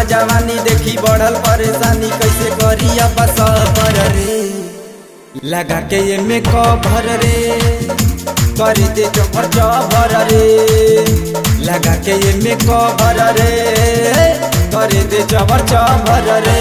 जवानी देखी बढ़ल परेशानी कैसे करी अब सबर रे लगा के ये में कभर रे कर दे चोपर चबर रे लगा के ये में कभर रे कर दे चबर चबर रे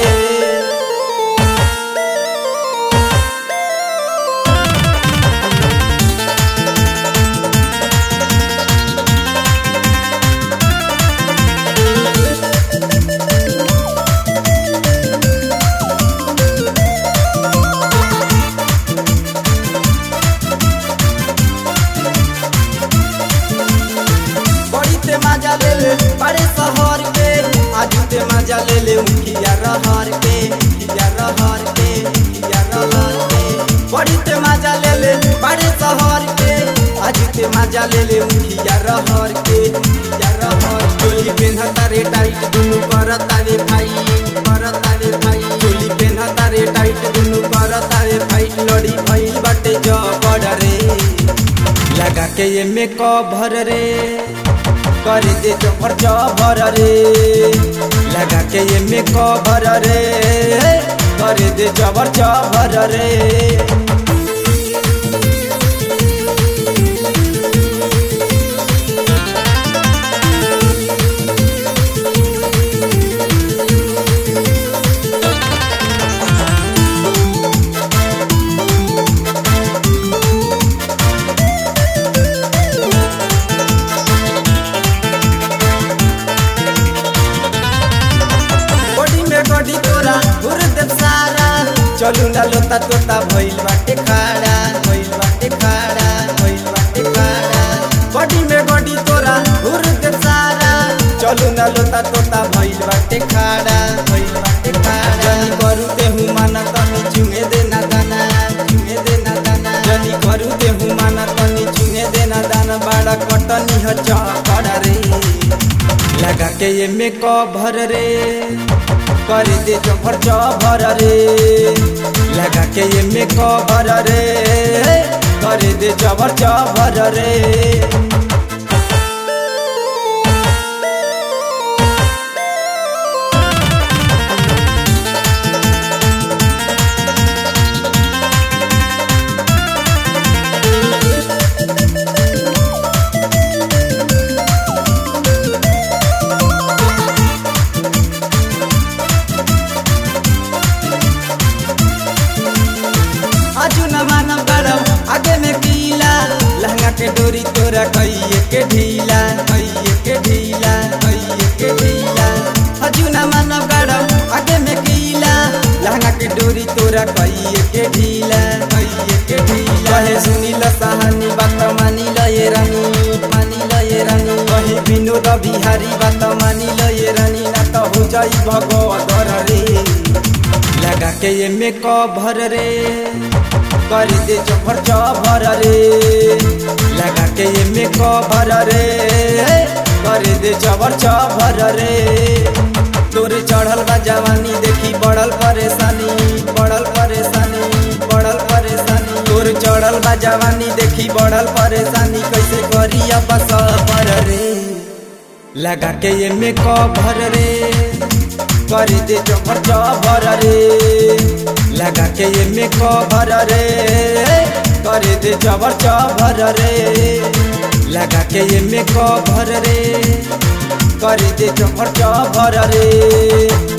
बड़ी ते मजा ले ले बड़े शहर के आजू ते मजा ले ले उखिया रहर के उखिया रहर के उखिया रहर के बड़ी ते मजा ले ले बड़े शहर के आजू ते मजा ले ले उखिया रहर के उखिया रहर चोली पेन्हता रे टाइट दुनु करता रे भाई करता रे भाई चोली पेन्हता रे टाइट दुनु करता रे भाई लड़ी भइल बाटे जबड़ रे लगा के ये में कभर रे कर दे चोपर चबर रे लगा के ये में कभर रे कर दे चबर चबर रे बॉडी में गडी तोरा घुर देव सारा चलू ना लोता तोता भइल बाटे खाड़ा भइल बाटे खाड़ा भइल बाटे खाड़ा बॉडी में गडी तोरा घुर देव सारा चलू ना लोता तोता भइल बाटे खाड़ा भइल बाटे खाड़ा जनी करू ते हूँ माना तनी चुंगे देना दाना चुंगे देना दाना जनी करू ते हूँ माना तनी चुंगे देना दाना बाड़ा कटनी ह चकड़ा रे लगा के ये में कभर रे कर दे चोपर चबर रे लगा के ये में कभर रे कर दे चबर चबर रे आजू न मानव गरम आगे में कीला लहंगा के डोरी तोरा कइये के ढीला कइये के ढीला कइये के ढीला आजू न मानव गरम आगे में कीला लहंगा के डोरी तोरा कइये के ढीला कइये के ढीला कहे सुनी ल सहानी बात मानी ल ये रानी मानी ल ये रानी कहे विनोद बिहारी बात मानी ल ये रानी ना तो हो जाई भगवत रे लगा के ये में कभर रे कर दे चोपर चबर रे लगा के ये में कभर रे कर दे चबर चबर रे तोरे चढ़ल बा जवानी देखी बढ़ल परेशानी बढ़ल परेशानी बढ़ल परेशानी तोरे चढ़ल बा जवानी देखी बढ़ल परेशानी कैसे करी अब सबर रे लगा के ये में कभर रे कर दे चोपर चबर रे लगा के ये में कभर रे कर दे चबर चबर रे लगा के ये में कभर रे कर दे चोपर चबर रे